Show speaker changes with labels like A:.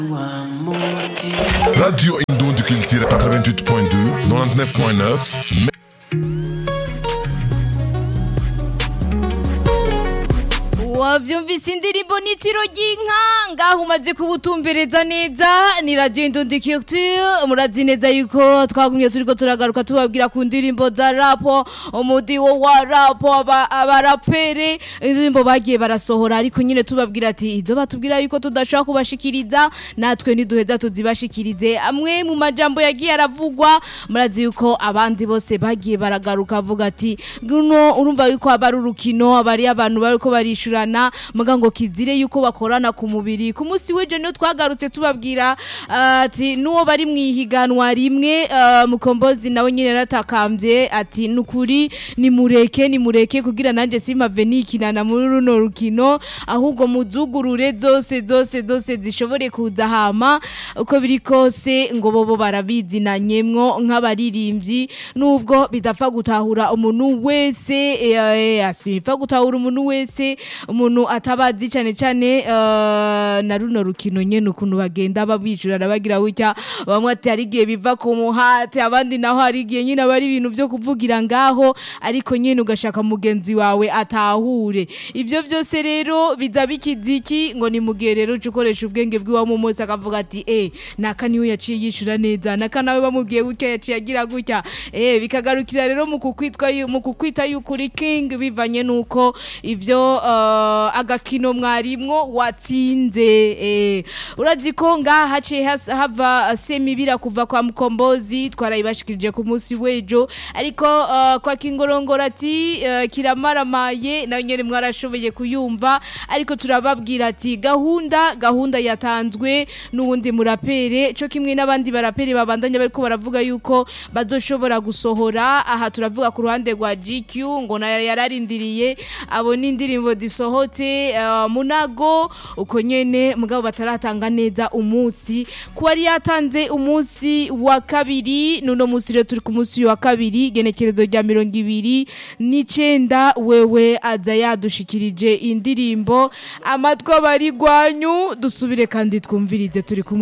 A: Radio Indon Culture 88.2, 99.9.
B: wavyumvise indirimbo n'itiro ry'inka ngaho umaze kubutumbereza neza ni radio Indundi Culture murazi neza yuko twagumye turiko turagaruka tubabwira ku ndirimbo za rapo umudiwo wa rapo aba- abarapere indirimbo bagiye barasohora ariko nyine tubabwira ati izo batubwira yuko tudashobora kubashikiriza natwe ntiduheza tuzibashikirize amwe mu majambo yagiye aravugwa murazi yuko abandi bose bagiye baragaruka avuga ati guno urumva yuko aba ari urukino aba ari abantu bariko barishurana muga ngo kizire yuko bakorana ku mubiri ku munsi w'ejo niyo twagarutse tubabwira ah, ati n'uwo bari mu ihiganwa rimwe ah, mukombozi nawe nyine yaratakambye ati nukuri nimureke nimureke kugira nanjye simpave nikinana muri runo rukino ahubwo muzugurure zose zose zose zishobore kuza hama uko biri kose ngo bobo barabizinanyemwo nk'abaririmbyi nubwo bidapfa gutahura umuntu wese eh, asipfa gutahura umuntu wese umuntu atabazi cyane cyane eh, na runo rukino nyene ukuntu bagenda babicurana bagira gutya bamwe ati hari igihe biva ku muhate abandi naho hari igihe nyine aba ari ibintu byo kuvugira ngaho ariko nyene ugashaka mugenzi wawe atahure ivyo byose rero biza bikiziki ngo ni mugihe rero uca ukoresha ubwenge bw'iwa mu munsi akavuga ati eh naka niwe yaciye yishura neza naka nawe bamubwiye gutya yaciye agira gutya eh bikagarukira rero mu kukwitwa yu- mu kukwita yuko uri king bivanye nuko ivyo uh, agakino mwarimwo watsinze eh urazi ko ngaha haciye has- hava semibira kuva kwa mukombozi twarayibashikirije ku munsi w'ejo ariko uh, kwa kingorongora ati uh, kiramaramaye nayo nyene mwarashoboye kuyumva ariko turababwira ati gahunda gahunda yatanzwe n'uwundi murapere co kimwe n'abandi barapere babandanya bariko baravuga yuko bazoshobora gusohora aha turavuga ku ruhande rwa GQ ngo nayo yararindiriye abo n'indirimbo zisohotse uh, munago uko nyene mugabo bataratanga neza umunsi kuba yari yatanze umunsi wa kabiri nuno munsi rero turi ku munsi wa kabiri genekerezo rya mirongo ibiri n'icenda wewe aza yadushikirije indirimbo amatwi abarigwanyu dusubire kandi twumvirize turi kumwe